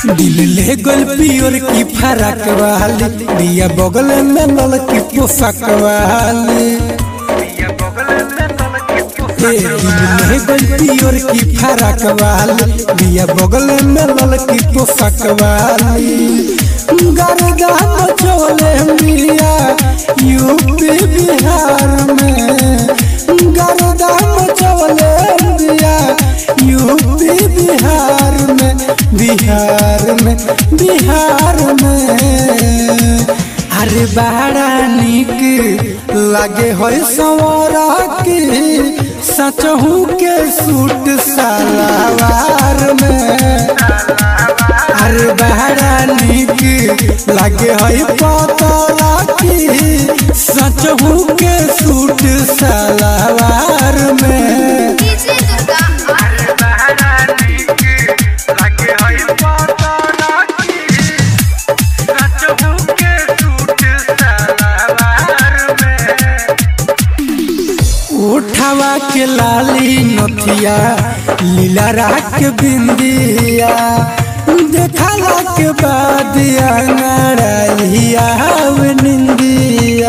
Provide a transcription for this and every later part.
दिल ले गोल पियोर की फरक वाली दिया बगल में नल की पोशाक वाली ए, दिल ले गोल पियोर की फरक वाली दिया बगल में नल की पोशाक वाली गर्दा मचोले मिया यूपी बिहार में गर्दा मचोले मिया यूपी बिहार में बिहार में बिहार में अरे बड़ा निक लगे हो सवरा के सचहू के सूट सलवार में अरे बड़ा निक लगे हो पतरा की सचहू के सूट सलवार में डीजे दुर्गा उठावा के लाली नथिया लीला राख बिंदिया देखला के बाद अंगड़िया निंदिया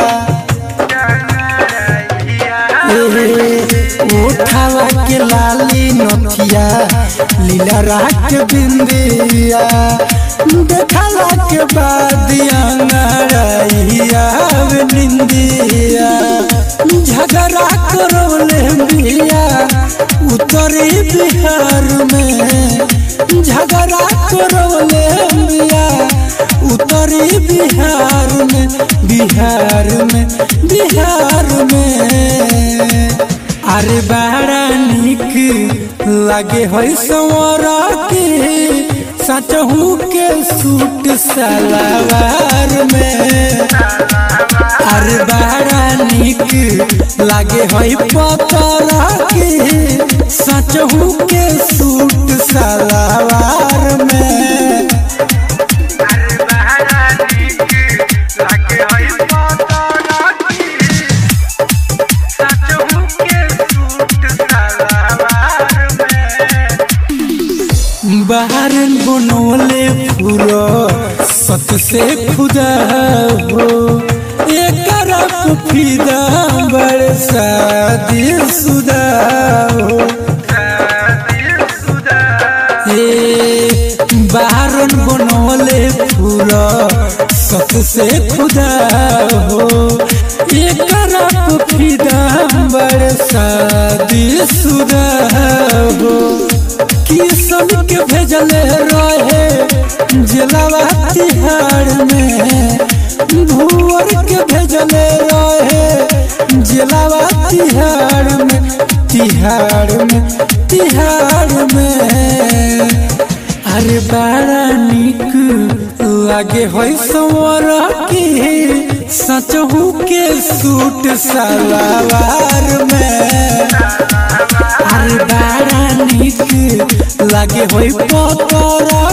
ए, उठावा के लाली नथिया लीला राख बिंदिया देखला के बाद अंगड़िया निंदिया झगड़ा करौले बिया उत्तरी बिहार में झगड़ा करौले बिया उत्तरी बिहार में बिहार में बिहार में अरे बड़ा निक लगे हो संवरा के सचहू के सूट सलवार में अरे बड़ा निक लागे हई पतरा के सचहू के सूट सलवार में बाहर बनोले पूरा सत से खुदा हो एक फिदा बड़ शादी सुदा हो ए, बाहरन बनोले पूरा सत से खुदा हो एक फिदा बड़ शादी सुदा हो किसन के भेजले रहे जिलावा तिहाड़ में भूअर के भेजले रहे जिलावा तिहाड़ में तिहाड़ में तिहाड़ में अरे बड़ा निक लागे हो संवर के सचहू के सूट सलवार में अरे बड़ा निक लागे हो पतरा